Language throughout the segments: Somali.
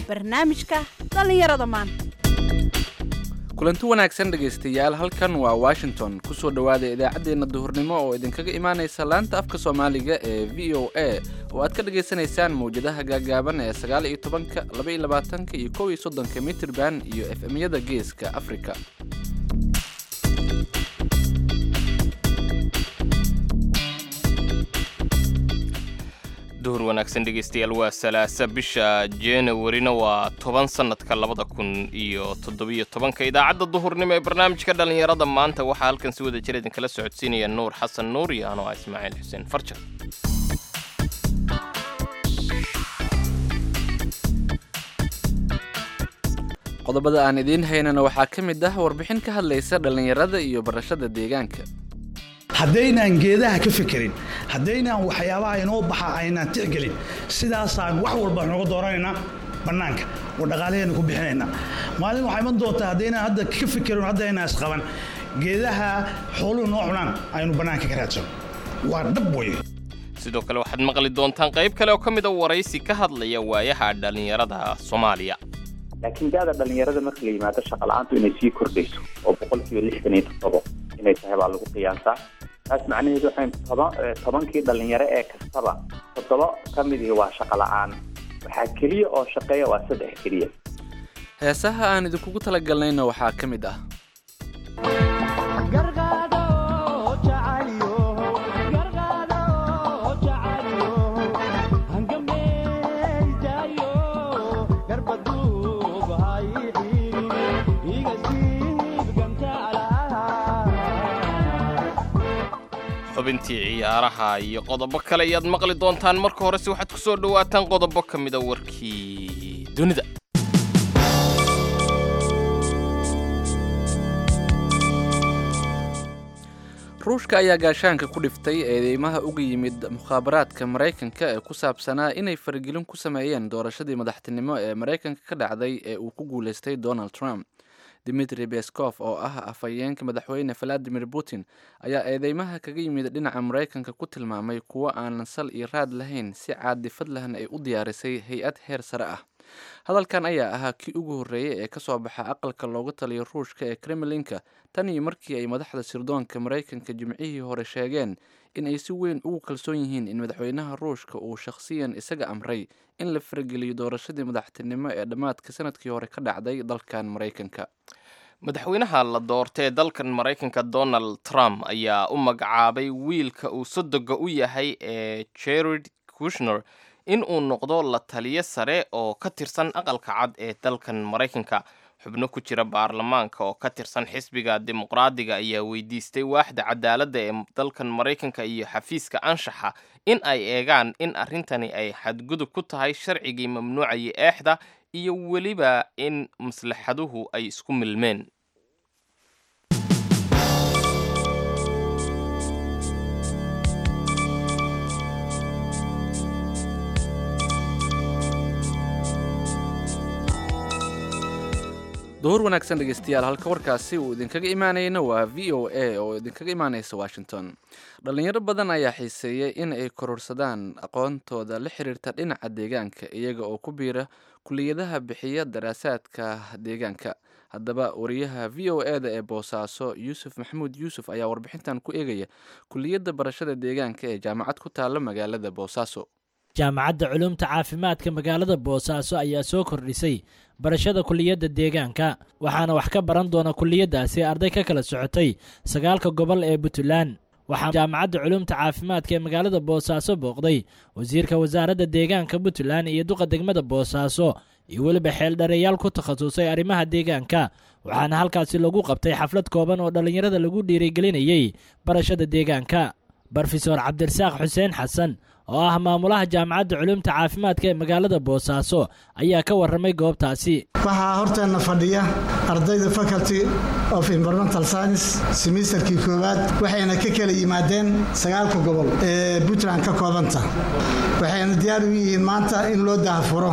barnaamijka dhallinyarada maanta kulanti wanaagsan dhegaystayaal halkan waa washington kusoo dhowaada idaacaddeenna duhurnimo oo idinkaga imaanaysa laanta afka soomaaliga ee v o a oo aad ka dhagaysanaysaan mawjadaha gaagaaban ee sagaal iyo tobanka laba iyo labaatanka iyo kow iyo soddonka mitirban iyo f m-yada geeska afrika duhur wanaagsan dhegaystayaal waa salaasa bisha januwarina waa toban sannadka labada kun iyo toddobiyo tobanka idaacadda duhurnimo ee barnaamijka dhallinyarada maanta waxaa halkan si wada jir idinkala socodsiinaya nuur xasan nuur iyo anoo ah ismaaciil xuseen farjar qodobada aan idiin haynana waxaa ka mid ah warbixin ka hadlaysa dhallinyarada iyo barashada deegaanka haddaynaan geedaha ka fekerin haddaynaan waxyaabaha inoo baxa aynaan tixgelin sidaasaan wax walba nooga dooranaynaa bannaanka oo dhaqaalaheena ku bixinaynaa maalin waxaa iman doontaa haddaynaan hadda ka fekerin haddaynaan isqaban geedaha xooluhu noo cunaan aynu bannaanka ka raadsano waa dhab weye sidoo kale waxaad maqli doontaan qayb kale oo ka mid a waraysi ka hadlaya waayaha dhallinyarada soomaaliya laakiin da-da dhallinyarada marka la yimaado shaqala-aantu inay sii kordhayso oo boqolkiiba lixdan iyo toddobo inay tahay baa lagu qiyaasaa taas macnaheedu waxay toban tobankii dhallinyaro ee kastaba toddoba ka midii waa shaqo la-aan waxaa keliya oo shaqeeya waa saddex keliya heesaha aan idinkugu talagalnayna waxaa ka mid ah xubintii ciyaaraha iyo qodobo kale ayaad maqli doontaan marka horese waxaad ku soo dhowaataan qodobo ka mida warkii dunida ruushka ayaa gaashaanka ku dhiftay eedeymaha uga yimid mukhaabaraadka maraykanka ee ku saabsanaa inay faragelin ku sameeyeen doorashadii madaxtinimo ee maraykanka ka dhacday ee uu ku guulaystay donald trump dimitri beskof oo ah afhayeenka madaxweyne valadimir putin ayaa eedeymaha kaga yimid dhinaca maraykanka ku tilmaamay kuwo aanan sal iyo raad lahayn si caadifad lahna ay u diyaarisay hay-ad heer sare ah hadalkan ayaa ahaa kii ugu horreeyey ee kasoo baxa aqalka looga taliyo ruushka ee kremlinka tan iyo markii ay madaxda sirdoonka maraykanka jimcihii hore sheegeen in ay si weyn ugu kalsoon yihiin in madaxweynaha ruushka uu shakhsiyan isaga amray in la farageliyo doorashadii madaxtinimo ee dhammaadka sanadkii hore ka dhacday dalkan maraykanka madaxweynaha la doortay ee dalkan maraykanka donald trump ayaa u magacaabay wiilka uu sodoga u yahay ee jared kushner in uu noqdo la taliyo sare oo ka tirsan aqalka cad ee dalkan maraykanka xubno ku jira baarlamaanka oo ka tirsan xisbiga dimuqraadiga ayaa weydiistay waaxda cadaaladda ee dalkan maraykanka iyo xafiiska anshaxa in ay eegaan in arrintani ay xadgudub ku tahay sharcigii mamnuucayay eexda iyo weliba in maslaxaduhu ay isku milmeen duhur wanaagsan dhegeystayaal halka warkaasi uu idinkaga imaanayna waa v o a oo idinkaga imaanaysa washington dhallinyaro badan ayaa xiiseeyay in ay kororsadaan aqoontooda la xiriirta dhinaca deegaanka iyaga oo ku biira kuliyadaha bixiya daraasaadka deegaanka haddaba wariyaha v o e da ee boosaaso yuusuf maxamuud yuusuf ayaa warbixintan ku eegaya kuliyadda barashada deegaanka ee jaamacad ku taalla magaalada boosaaso jaamacadda culumta caafimaadka magaalada boosaaso ayaa soo kordhisay barashada kuliyadda deegaanka waxaana wax ka baran doona kuliyaddaasi arday ka kala socotay sagaalka gobol ee puntland waxaa jaamacadda culumta caafimaadka ee magaalada boosaaso booqday wasiirka wasaaradda deegaanka puntland iyo duqa degmada boosaaso iyo weliba xeeldhareeyaal ku takhasusay arrimaha deegaanka waxaana halkaasi lagu qabtay xaflad kooban oo dhallinyarada lagu dhiirigelinayey barashada deegaanka brofesor cabdirasaaq xuseen xasan oo ah maamulaha jaamacadda culumta caafimaadka ee magaalada boosaaso ayaa ka warramay goobtaasi waxaa horteenna fadhiya ardayda faculty of environmental science semisterkii koowaad waxayna ka kala yimaadeen sagaalka gobol ee puntland ka koobanta waxayna diyaar u yihiin maanta in loo dahafuro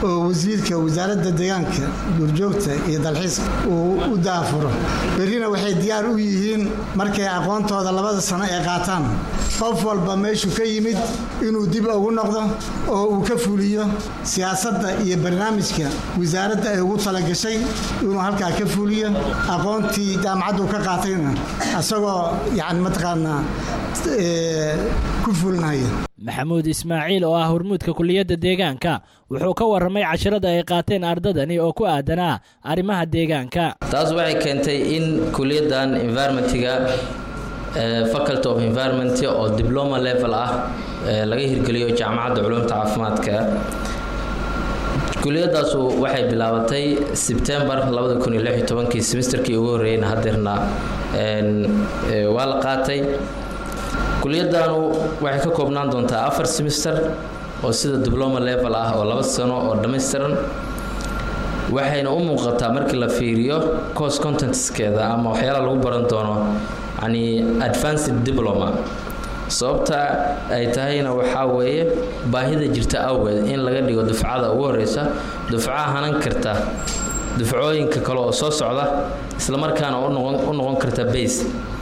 oo wasiirka wasaaradda deegaanka duurjoogta iyo dalxiiska uu u daafuro berrina waxay diyaar u yihiin markay aqoontooda labada sano ay qaataan qof walba meeshuu ka yimid inuu dib ugu noqdo oo uu ka fuliyo siyaasadda iyo barnaamijka wasaaradda ay ugu talagashay inuu halkaa ka fuliyo aqoontii jaamacaddu ka qaatayna isagoo yani mataqaanaa ku fulinaya maxamuud ismaaciil oo ah hormuudka kuliyadda deegaanka wuxuu ka warramay casharada ay qaateen ardadani oo ku aadanaa arrimaha deegaanka taas waxay keentay in kuliyaddan environmentiga faculty of environment oo diploma level ah laga hirgeliyo jaamacadda culumta caafimaadka kuliyadaasu waxay bilaabatay sebtembar kii semesterkii ugu horreeyeyna hadeerna waa la qaatay kuliyadanu waxay ka koobnaan doontaa afar semester oo sida diploma level ah oo laba sano oo dhammaystiran waxayna u muuqataa markii la fiiriyo course contentskeeda ama waxyaalaha lagu baran doono yani advanced diploma sababta ay tahayna waxaa weeye baahida jirta awgeed in laga dhigo dufcada ugu horeysa dufcaha hanan karta dufcooyinka kale oo soo socda islamarkaana u noqon karta base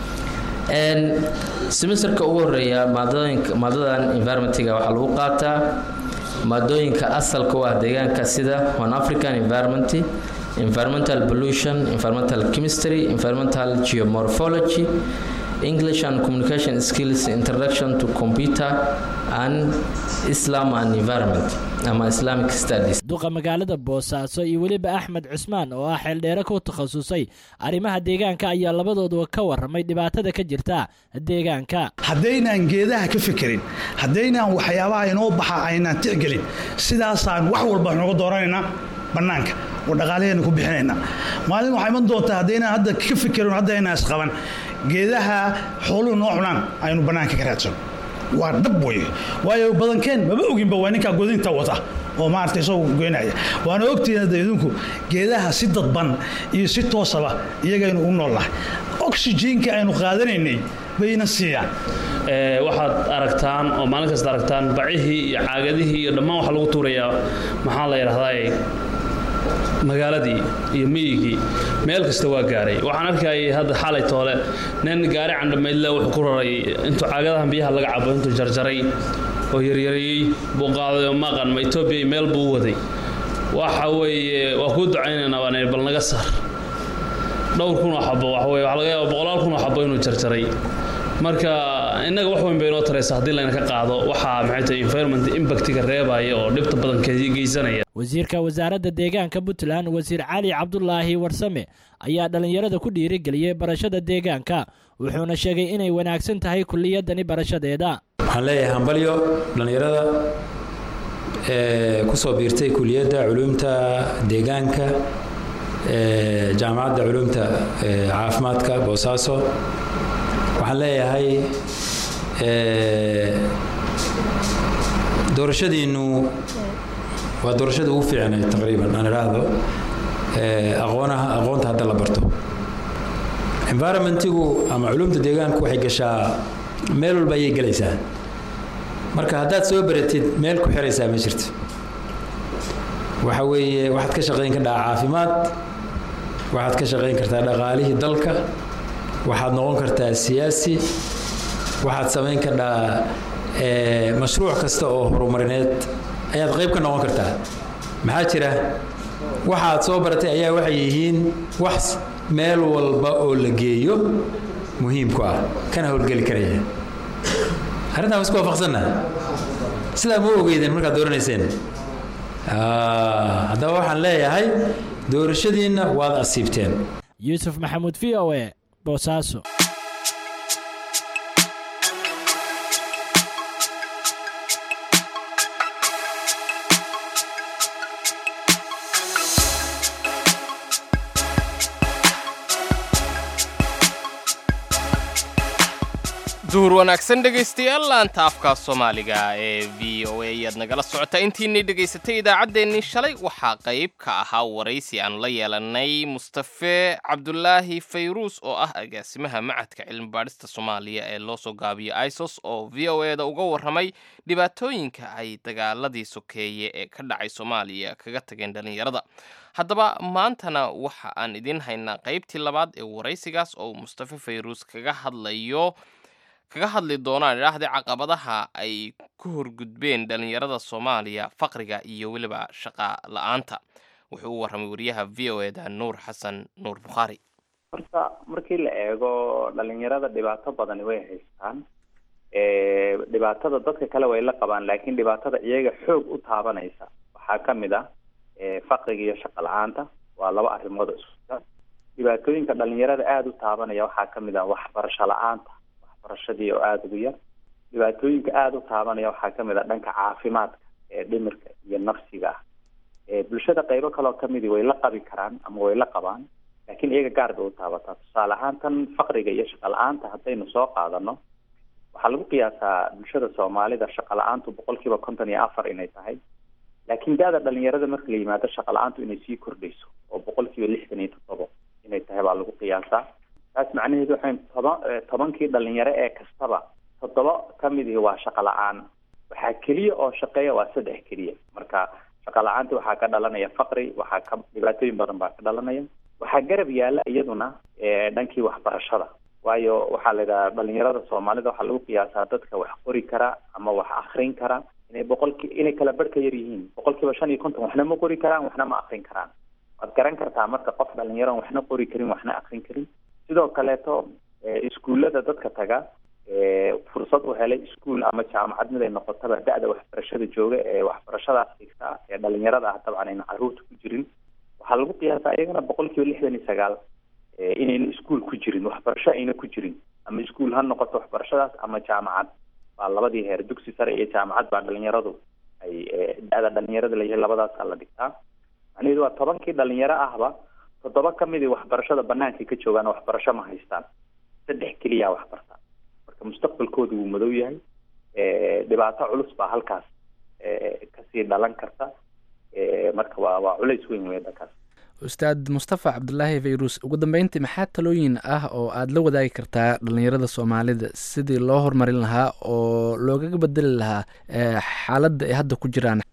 semesterka ugu horeeya maadadan environmentiga waxaa lagu qaataa maadooyinka asalka u ah deegaanka sida one african environment environmental pollution environmental chemistry environmental geomorphology english and communication skills introduction to computer and islam and environment ama islamic studies duqa magaalada boosaaso iyo weliba axmed cusmaan oo ah xeeldheere ku takhasusay arrimaha deegaanka ayaa labadooduba ka warramay dhibaatada ka jirta deegaanka haddaynaan geedaha ka fekerin haddaynaan waxyaabaha inoo baxa aynaan tixgelin sidaasaan wax walba nooga dooranaynaa bannaanka oo dhaqaalaheena ku bixinaynaa maalin waxaa iman doontaa haddaynaan hadda ka fekerin hadda aynaan isqaban geedaha xooluhu noo cunaan aynu bannaanka ka raadsano waa dhab weye waayo badankeen maba oginba waa ninkaa godinta wata oo maarata isagoo goynaya waana ogtihiin hadda idinku geedaha si dadban iyo si toosaba iyagaynu u noolnahay oxygenka aynu qaadanaynay bayna siiyaan waxaad aragtaan oo maalin kasta aragtaan bacihii iyo caagadihii iyo dhammaan waxaa lagu tuurayaa maxaa la yidhahdaa magaaladii iyo miyigii meel kasta waa gaaray waxaan arkayay hadda xalay toole nin gaari candhamaydle wuxuu ku raray intuu caagadahan biyaha laga cabo intuu jarjaray oo yaryareeyey buu qaaday oo maqan ma etoobiya meel buu u waday waxa weeye waa kuu ducaynaynaa baan bal naga saar dhowr kun oo xabo waxa weye waxa laga yaaba boqolaal kun oo xabo inuu jarjaray marka innaga wax weyn bay inoo taraysa haddii layna ka qaado waxaa maxay tahay environment impactiga reebaya oo dhibta badan geysanaya wasiirka wasaaradda deegaanka puntland wasiir cali cabdulaahi warsame ayaa dhallinyarada ku dhiirigeliyey barashada deegaanka wuxuuna sheegay inay wanaagsan tahay kuliyadani barashadeeda waxaan leeyahay hambalyo dhallinyarada ee ku soo biirtay kuliyadda culuumta deegaanka ee jaamacadda culuumta caafimaadka boosaaso waxaan leeyahay doorashadiinnu waa doorashada ugu fiicnay taqriiban aan idhaahdo aqoonaha aqoonta hadda la barto environmentigu ama culumta deegaanku waxay gashaa meel walba ayay gelaysaa marka haddaad soo baratid meel ku xiraysaa ma jirto waxa weeye waxaad ka shaqayn kardhaa caafimaad waxaad ka shaqayn kartaa dhaqaalihii dalka waxaad noqon kartaa siyaasi waxaad samayn kardhaa mashruuc kasta oo horumarineed ayaad qayb ka noqon kartaa maxaa jira waxaad soo baratay ayaa waxay yihiin wax meel walba oo la geeyo muhiimku ah kana howlgeli karaya arrintaa ma isku waafaqsanna sidaa ma ogeydeen markaad dooranayseen haddaba waxaan leeyahay doorashadiinna waad asiibteen yuusuf maxamuud v o e boosaaso duhur wanaagsan dhegaystayaal laanta afka soomaaliga ee v o a ayaad nagala socotaa intiinay dhegaysatay idaacaddeenii shalay waxaa qayb ka ahaa waraysi aanu la yeelanay mustafe cabdulaahi fayruus oo ah agaasimaha macadka cilmibaadhista soomaaliya ee loo soo gaabiyo isos oo v o e da uga warramay dhibaatooyinka ay dagaaladii sokeeye ee ka dhacay soomaaliya kaga tageen dhallinyarada haddaba maantana waxa aan idiin haynaa qaybtii labaad ee waraysigaas oo mustafe fayruus kaga hadlayo kaga hadli doonaan idhaahda caqabadaha ay ku horgudbeen dhallinyarada soomaaliya faqriga iyo weliba shaqa la-aanta wuxuu u warramay wariyaha v o e da nuur xasan nuur bukhaari horta markii la eego dhalinyarada dhibaato badani way haystaan dhibaatada dadka kale way la qabaan laakiin dhibaatada iyaga xoog u taabanaysa waxaa ka mid ah faqriga iyo shaqa la-aanta waa laba arrimood oo isku dhibaatooyinka dhalinyarada aada u taabanaya waxaa ka mid ah waxbarasho la-aanta waxbarashadii oo aada ugu yar dhibaatooyinka aada u taabanaya waxaa ka mid ah dhanka caafimaadka ee dhimirka iyo nafsiga ah bulshada qaybo kaloo kamidi way la qabi karaan ama way la qabaan laakiin iyaga gaar bay u taabataa tusaale ahaan tan faqriga iyo shaqa la-aanta haddaynu soo qaadano waxaa lagu qiyaasaa bulshada soomaalida shaqa la-aantu boqol kiiba konton iyo afar inay tahay laakiin da-da dhalinyarada marka la yimaado shaqa la-aantu inay sii kordhayso oo boqol kiiba lixdan iyo toddobo inay tahay baa lagu qiyaasaa taas macnaheedu waxay toban tobankii dhalinyaro ee kastaba toddoba kamidii waa shaqa la-aan waxaa keliya oo shaqeeya waa saddex keliya marka shaqa la-aanti waxaa ka dhalanaya faqri waxaa ka dhibaatooyin badan baa ka dhalanaya waxaa garab yaala iyaduna dhankii waxbarashada waayo waxaa la yidhaha dhalinyarada soomaalida waxaa lagu qiyaasaa dadka wax qori kara ama wax akrin kara inay boqolki inay kala barh ka yar yihiin boqol kiiba shan iyo konton waxna ma qori karaan waxna ma akrin karaan waad garan kartaa marka qof dhalinyaron waxna qori karin waxna akrin karin sidoo kaleeto iskuullada dadka taga fursad u helay iskuol ama jaamacad mid ay noqotaba da-da waxbarashada jooga ee waxbarashadaas dhigta ee dhalinyarada ah dabcan ayna caruurta ku jirin waxaa lagu qiyaasaa iyagana boqol kiiba lixdan iyo sagaal inayna iskuol ku jirin waxbarasho ayna ku jirin ama iskuol ha noqoto waxbarashadaas ama jaamacad baa labadii heer dugsi sare iyo jaamacad baa dhalinyaradu ay da-da dhalinyarada layahay labadaasa la dhigtaa macnaheedu waa tobankii dhalinyaro ahba toddoba kamidii waxbarashada banaankay ka joogaan waxbarasho ma haystaan saddex keliya waxbarta marka mustaqbalkooda wuu madow yahay dhibaato culus baa halkaas kasii dhalan karta marka waa waa culays weyn wey dhankaas ustaad mustafa cabdulaahi fayruus ugu dambeyntii maxaa talooyin ah oo aada la wadaagi kartaa dhalinyarada soomaalida sidii loo horumarin lahaa oo loogaga bedeli lahaa xaaladda ay hadda ku jiraan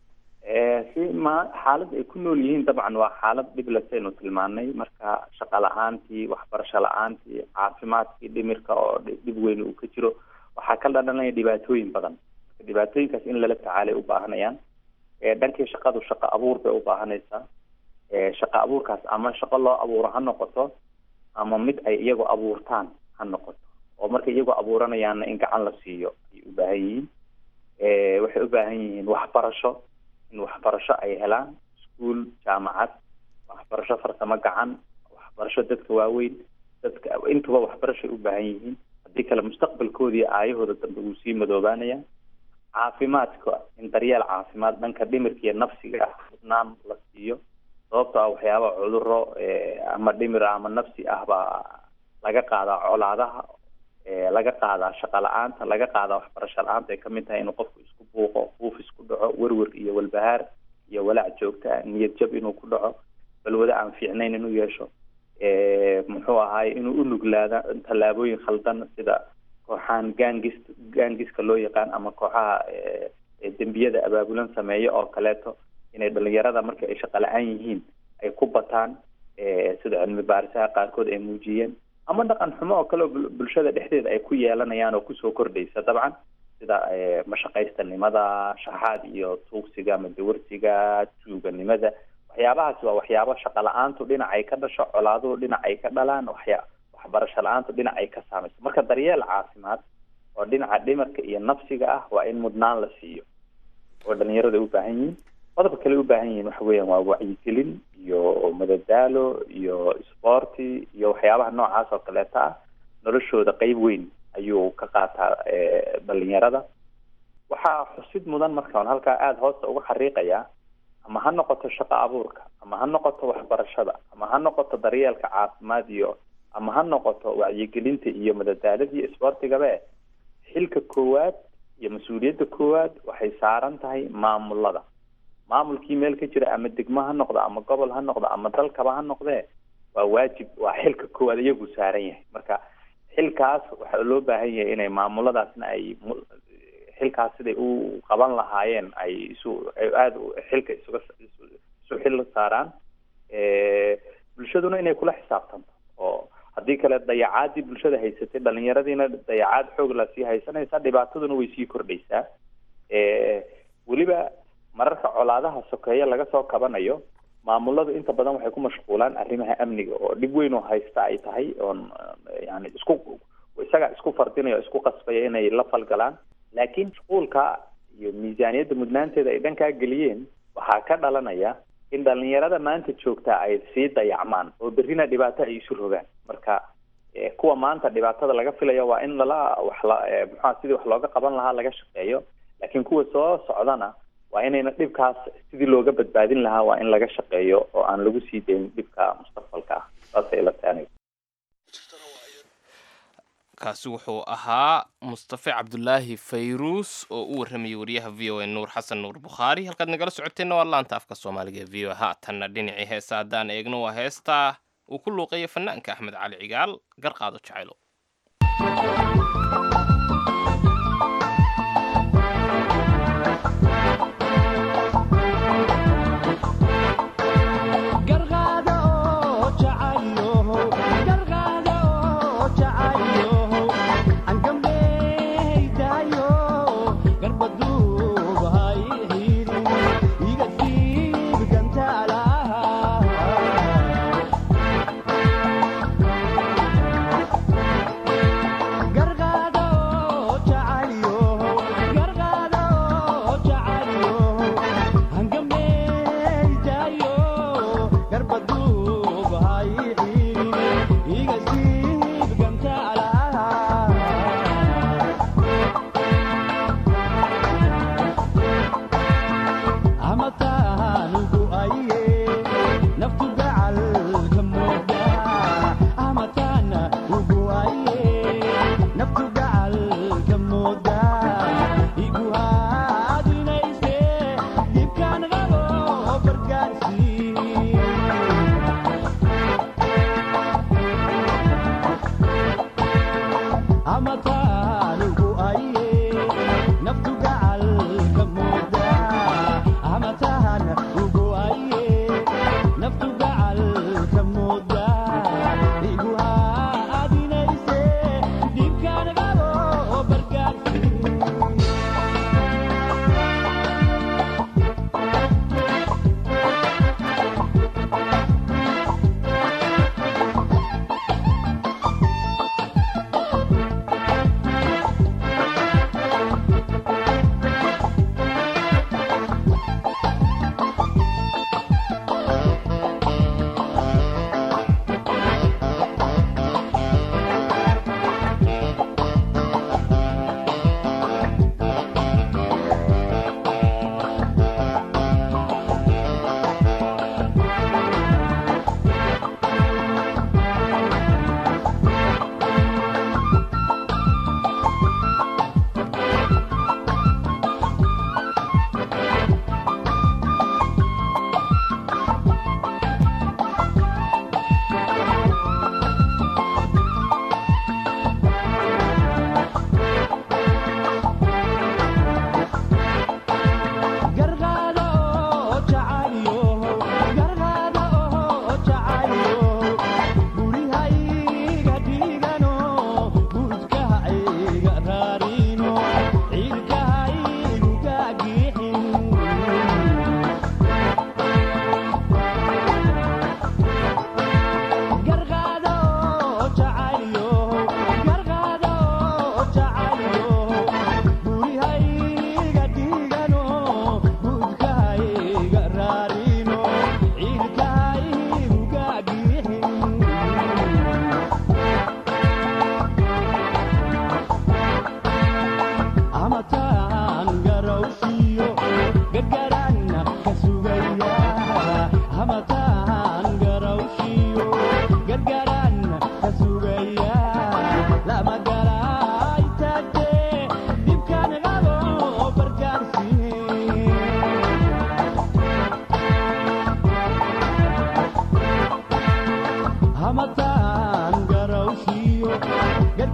si ma xaalad ay ku nool yihiin dabcan waa xaalad dhiblasaynu tilmaanay marka shaqa la-aantii waxbarasho la-aantii caafimaadkii dhimirka oo dhib weyn uu ka jiro waxaa ka dhalanaya dhibaatooyin badan marka dhibaatooyinkaas in lala tacaalay u baahanayaan dhankii shaqadu shaqo abuur bay u baahanaysaa shaqa abuurkaas ama shaqo loo abuuro ha noqoto ama mid ay iyagu abuurtaan ha noqoto oo markay iyagu abuuranayaanna in gacan la siiyo ayay u baahan yihiin waxay u baahan yihiin waxbarasho in waxbarasho ay helaan iskuol jaamacad waxbarasho farsamo gacan waxbarasho dadka waaweyn dadka intuba waxbarashoay u baahan yihiin haddii kale mustaqbalkoodii aayahooda dambe wuu sii madoobaanaya caafimaadka in daryeel caafimaad dhanka dhimirka iyo nafsiga ah hubnaan la siiyo sababto ah waxyaaba cuduro ama dhimir ama nafsi ah baa laga qaadaa colaadaha laga qaadaa shaqa la-aanta laga qaadaa waxbarasho la-aanta ay kamid tahay inuu qofku isku buuqo buuf isku dhaco werwer iyo walbahaar iyo walaac joogta ah niyad jab inuu ku dhaco balwado aan fiicnayn inuu yeesho muxuu ahaay inuu unuglaada tallaabooyin khaldan sida kooxahan gangis gangiska loo yaqaan ama kooxaha dembiyada abaabulan sameeya oo kaleeto inay dhalinyarada marka ay shaqa la-aan yihiin ay ku bataan sida cilmi baarisaha qaarkood ay muujiyeen ama dhaqan xumo oo kale oo bulshada dhexdeeda ay ku yeelanayaan oo kusoo kordhaysa dabcan sida mashaqaystanimada shaxaad iyo tuugsiga ama dawarsiga tuuganimada waxyaabahaasi waa waxyaabo shaqa la-aantu dhinac ay ka dhasho colaaduhu dhinac ay ka dhalaan waxya waxbarasho la-aantu dhinac ay ka saamayso marka daryeel caafimaad oo dhinaca dhimarka iyo nafsiga ah waa in mudnaan la siiyo oo dhalinyarada ay u baahan yihiin qodobka kale u baahan yihiin waxa weeyaan waa wacyigelin iyo madadaalo iyo sporti iyo waxyaabaha noocaas oo kaleeta ah noloshooda qeyb weyn ayuu ka qaataa dhalinyarada waxaa xusid mudan markaan halkaa aada hoosta uga xariiqayaa ama ha noqoto shaqo abuurka ama ha noqoto waxbarashada ama ha noqoto daryeelka caafimaad iyo ama ha noqoto wacyigelinta iyo madadaalada iyo sportigabe xilka koowaad iyo mas-uuliyadda koowaad waxay saaran tahay maamulada maamulkii meel ka jira ama degmo ha noqdo ama gobol ha noqdo ama dalkaba ha noqdee waa waajib waa xilka koowaad iyagu saaran yahay marka xilkaas waxaa loo baahan yahay inay maamuladaasna ay mu- xilkaas siday u qaban lahaayeen ay isu ay aada u- xilka isuga isu isu xil saaraan Eh, bulshaduna inay kula xisaabtanto oo haddii kale dayacaadii bulshada haysatay dhalinyaradiina dayacaad xoog la sii haysanaysa dhibaataduna way sii kordhaysaa Eh, weliba mararka colaadaha sokeeye laga soo kabanayo maamuladu inta badan waxay ku mashquulaan arrimaha amniga oo dhib weyn oo haysta ay tahay oon eh, yani isku isaga isku fardinaya oo isku qasbaya inay la falgalaan laakiin mashquulka iyo miisaaniyadda mudnaanteeda ay dhankaa geliyeen waxaa ka dhalanaya in dhalinyarada maanta joogtaa ay sii dayacmaan oo berrina dhibaato ay isu rogaan marka eh, kuwa maanta dhibaatada laga filayo waa in lala wax la eh, muxua sidii wax looga qaban lahaa laga shaqeeyo laakiin kuwa soo socdana waa inayna dhibkaas sidii looga badbaadin lahaa waa in laga shaqeeyo oo aan lagu sii dayn dhibka mustaqbalka ah saasay ila tahay aniga kaasi wuxuu ahaa mustafe cabdulaahi fayruus oo u warramayay wariyaha v o a nuur xasan nuur bukhaari halkaad nagala socoteenna waa laanta afka soomaaliga ee v o a haatanna dhinacii heesa haddaan eegno waa heesta uu ku luuqeeya fanaanka axmed cali cigaal garqaado jacaylo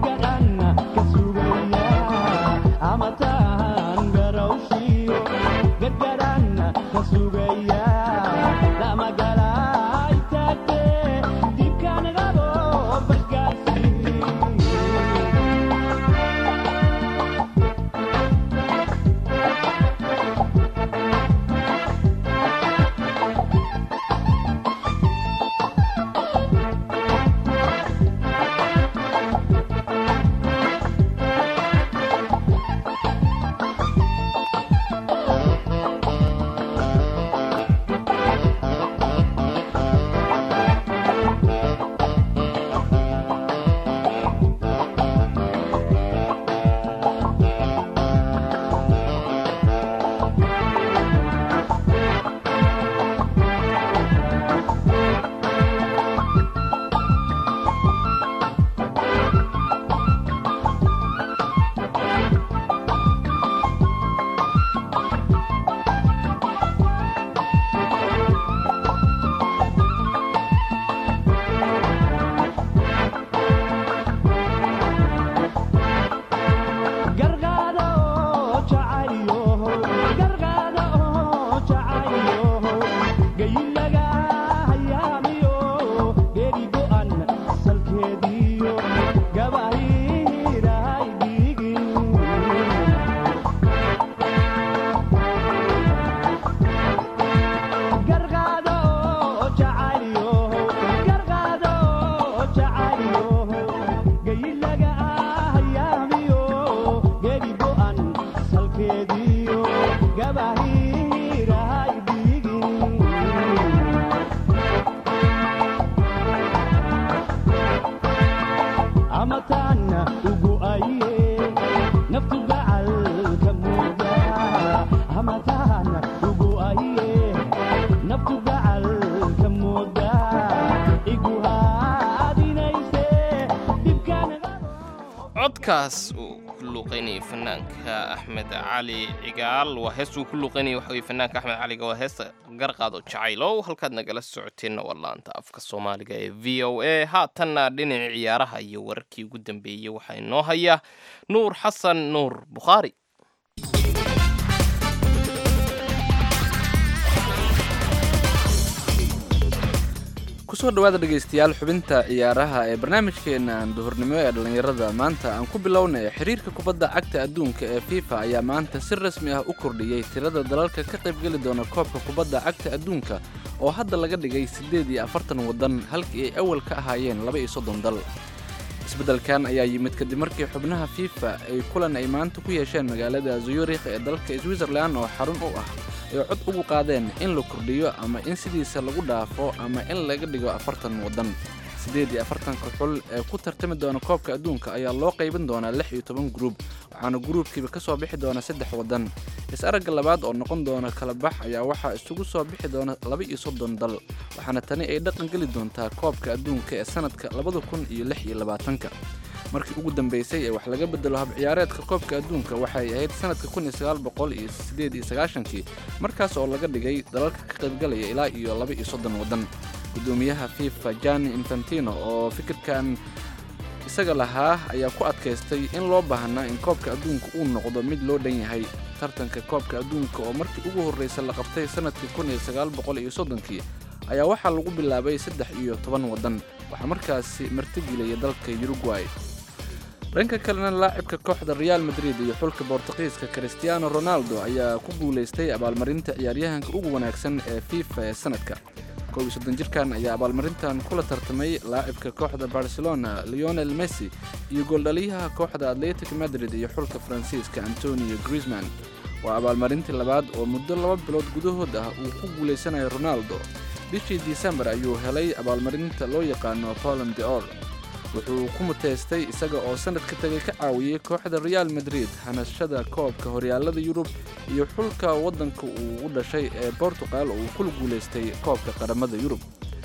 codkaas uu ku luuqaynayay fanaanka axmed cali cigaal waa hees uu ku luuqaynayay waxa weye fanaanka axmed caliga waa heesta garqaado jacaylow halkaad nagala socoteenna waa laanta afka soomaaliga ee v o a haatanna dhinaca ciyaaraha iyo wararkii ugu dambeeyey waxaa inoo haya nuur xasan nuur bukhaari kusoo dhawaada dhegaystayaal xubinta ciyaaraha ee barnaamijkeena duhurnimo ee dhallinyarada maanta aan ku bilownay xiriirka kubadda cagta adduunka ee fifa ayaa maanta si rasmi ah u kordhiyey tirada dalalka ka qaybgeli doona koobka kubadda cagta adduunka oo hadda laga dhigay siddeed iyo afartan waddan halkii ay awal ka ahaayeen laba iyo soddon dal isbeddelkan ayaa yimid kadib markii xubnaha fifa ay kulan ay maanta ku yeesheen magaalada zurikh ee dalka switzerlan oo xarun u ah ay cod ugu qaadeen in la kordhiyo ama in sidiisa lagu dhaafo ama in laga dhigo afartan waddan siddeed iyo afartanka xul ee ku tartami doona koobka adduunka ayaa loo qaybin doonaa lix iyo toban gruub waxaana gruubkiiba ka soo bixi doona saddex waddan is-aragga labaad oo noqon doona kala bax ayaa waxaa isugu soo bixi doona laba iyo soddon dal waxaana tani ay dhaqan geli doontaa koobka adduunka ee sanadka labada kun iyo lix iyo labaatanka markii ugu dambeysay ee wax laga bedelo habciyaareedka koobka adduunka waxay ahayd sanadka kun iyo sagaal boqol iyo siddeed iyo sagaashankii markaas oo laga dhigay dalalka ka qaybgalaya ilaa iyo laba iyo soddon waddan gudoomiyaha fifa jani infantino oo fikirkan isaga lahaa ayaa ku adkaystay in loo baahnaa in koobka adduunka uu noqdo mid loo dhan yahay tartanka koobka adduunka oo markii ugu horraysa la qabtay sanadkii kun iyo sagaal boqol iyo soddonkii ayaa waxaa lagu bilaabay saddex iyo toban waddan waxaa markaasi martigeliyay dalka uruguay dhanka kalena laacibka kooxda real madrid iyo xulka bortuqiiska christiano ronaldo ayaa ku guulaystay abaalmarinta ciyaaryahanka ugu wanaagsan ee fifa ee sanadka kow iyo soddon jirkan ayaa abaalmarintan kula tartamay laacibka kooxda barcelona leonel messi iyo gooldhaliyaha kooxda atletic madrid iyo xulka faransiiska antonio griezman waa abaalmarintii labaad oo muddo laba bilood gudahood ah uu ku guulaysanayo ronaldo bishii disembar ayuu helay abaalmarinta loo yaqaano polon de or wuxuu ku muteystay isaga oo sanadka tegay ka caawiyey kooxda real madrid hanashada koobka horyaalada yurub iyo xulka waddanka uu u dhashay ee bortugal oo uu kula guulaystay koobka qaramada yurub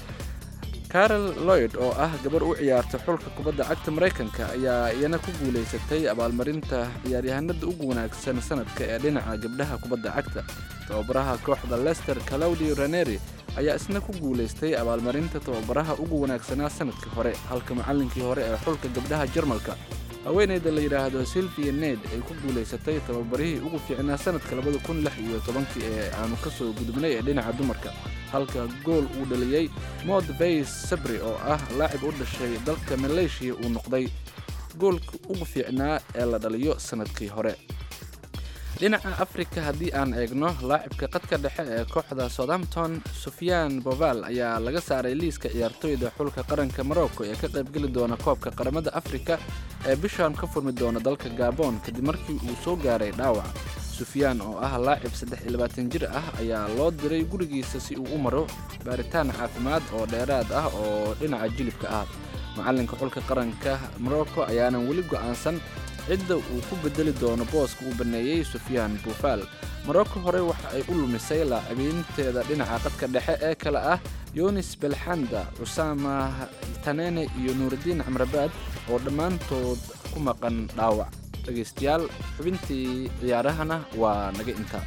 carol loyd oo ah gabar u ciyaarta xulka kubadda cagta maraykanka ayaa iyana ku guulaysatay abaalmarinta ciyaaryahanada ugu wanaagsan sanadka ee dhinaca gabdhaha kubadda cagta tababaraha kooxda lester calaudio raneri ayaa isna ku guulaystay abaalmarinta tababaraha ugu wanaagsanaa sanadkii hore halka macallinkii hore ee xulka gabdhaha jarmalka haweeneyda la yidhaahdo silvia ned ay ku guulaysatay tababarihii ugu fiicnaa sanadka labada kun lix iyo tobankii ee aanu ka soo gudubnay ee dhinaca dumarka halka gool uu dhaliyey mod vays sabri oo ah laacib u dhashay dalka maleeshiya uu noqday goolka ugu fiicnaa ee la dhaliyo sanadkii hore dhinaca afrika haddii aan eegno laacibka qadka dhexe ee kooxda southampton sufyaan boval ayaa laga saaray liiska ciyaartooyda xulka qaranka morocco ee ka qaybgeli doona koobka qaramada afrika ee bishan ka furmi doona dalka gabon kadib markii uu soo gaaray dhaawac sufyaan oo ah laacib saddex iyo labaatan jir ah ayaa loo diray gurigiisa si uu u maro baaritaan caafimaad oo dheeraad ah oo dhinaca jilibka ah macalinka xulka qaranka morocco ayaanan weli go'aansan cidda uu ku bedeli doono booska uu baneeyey sufyaan buufaal morocco hore waxa ay u lumisay laacibiinteeda dhinaca qadka dhexe ee kale ah yunis belxanda cusaama tanene iyo nuuridiin camrabaad oo dhammaantood ku maqan dhaawac dhegaystayaal xubintii ciyaarahana waa naga intaa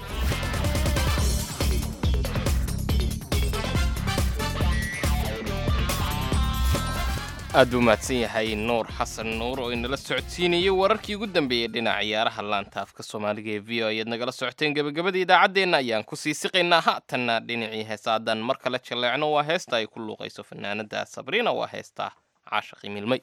aad buu mahadsan yahay nuur xasan nuur oo inala socodsiinayay wararkii ugu dambeeyey dhinaca ciyaaraha laanta afka soomaaliga ee v o ayaad nagala socoteen gebagabada idaacaddeenna ayaan ku sii siqaynaa haatanna dhinacii heesaadan mar kale jaleecno waa heesta ay ku luuqayso fanaanada sabriina waa heesta caashaqi milmay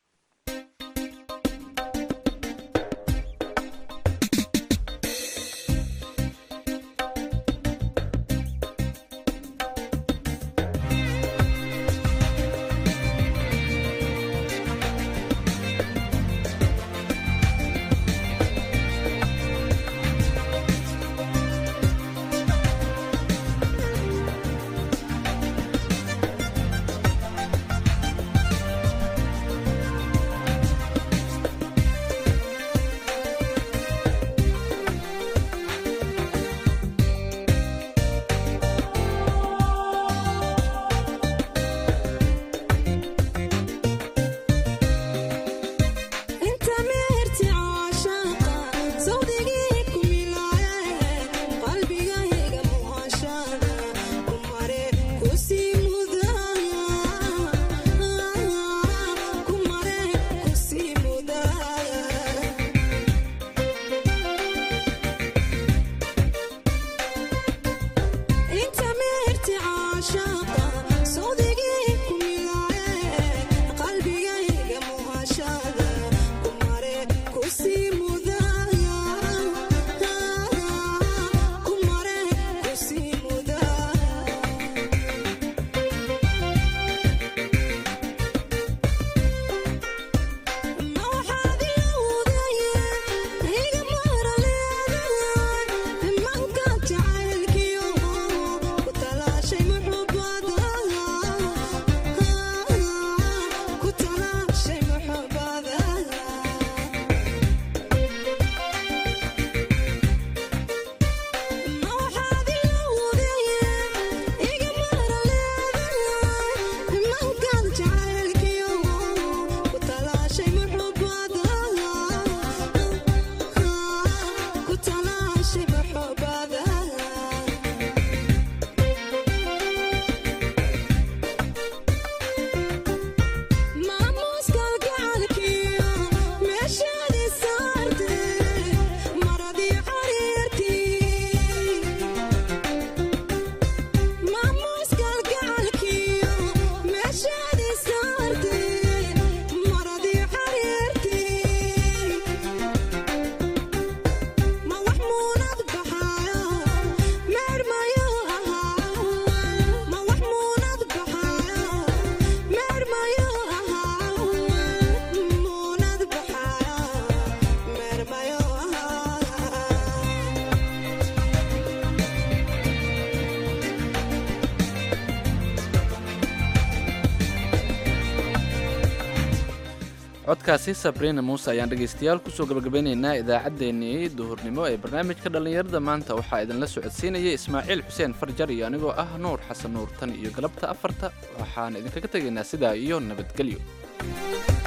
codkaasi sabriina muuse ayaan dhegaystayaal kusoo gabagabeynaynaa idaacaddeenii duhurnimo ee barnaamijka dhallinyarada maanta waxaa idinla socodsiinayay ismaaciil xuseen farjar iyo anigoo ah nuur xasan nuur tan iyo galabta afarta waxaan idinkaga tegaynaa sidaa iyo nabadgelyo